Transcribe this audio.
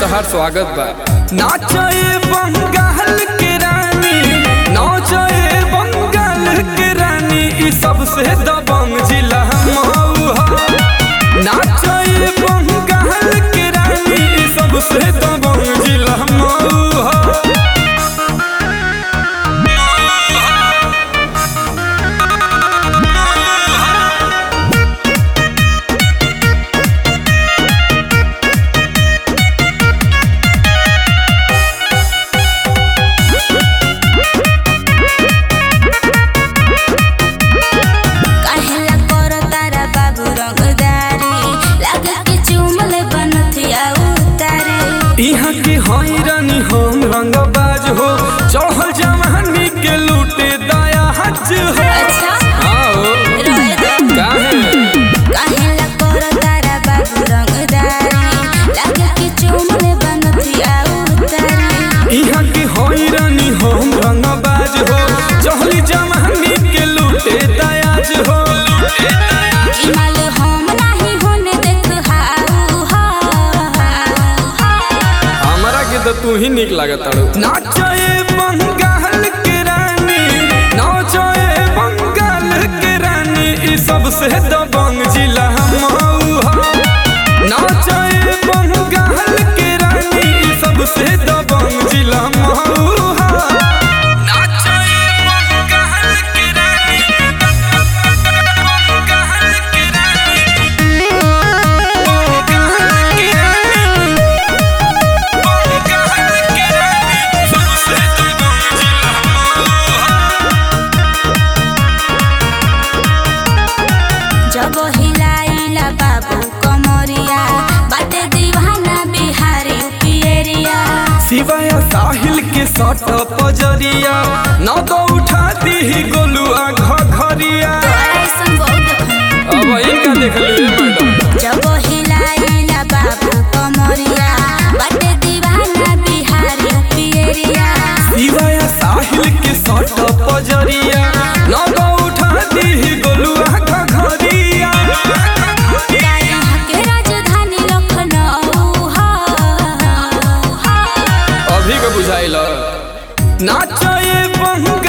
तोहार स्वागत बा नाचे बंगाल के रानी नाचे बंगाल के रानी ई सबसे दबंग जिला मऊ ह नाचे बंगाल के रानी ई सबसे दबंग जिला मऊ ह काहेला करो तारा बाबू रंगदारी लागे कि चुमले बनथिया उतारे यहाँ के हई रानी हम रंगबाज हो चढ़ल जवानी के लूटे दया हज हो अच्छा आओ रहे दो काहे काहेला करो तारा बाबू रंगदारी लागे कि चुमले बनथिया उतारे यहाँ के हई रानी हम रंगबाज हो चढ़ली जवानी के लूटे दयाज हो ई माल हम नाही होने देख हाउ हा हमरा के तो तू ही निक लागत तारू नाचे बंगाल के रानी नाचे बंगाल के रानी ई सबसे दबंग जिला मऊ ह नाचे बंगाल के रानी ई सबसे दबंग जिला मऊ ह नाचे बंगाल के रानी बंगाल के रानी बंगाल के रानी जब हिलाइला बाबू कमरिया बाटे दीवाना बिहारी पियरिया सिवाय साहिल के सट पजरिया न तो उठा दी गोलुआ घरिया ऐसन बहुत देखनी। अब इनका देख ले मैडम जब हिलाइला बाबू कमरिया बाटे दीवाना बिहारी पियरिया सिवाय साहिल के सट पजरिया न तो उठा दी गोलुआ घरिया यहाँ के राजधानी लखनऊ हा अभी के बुझाइल नाचे बंगाल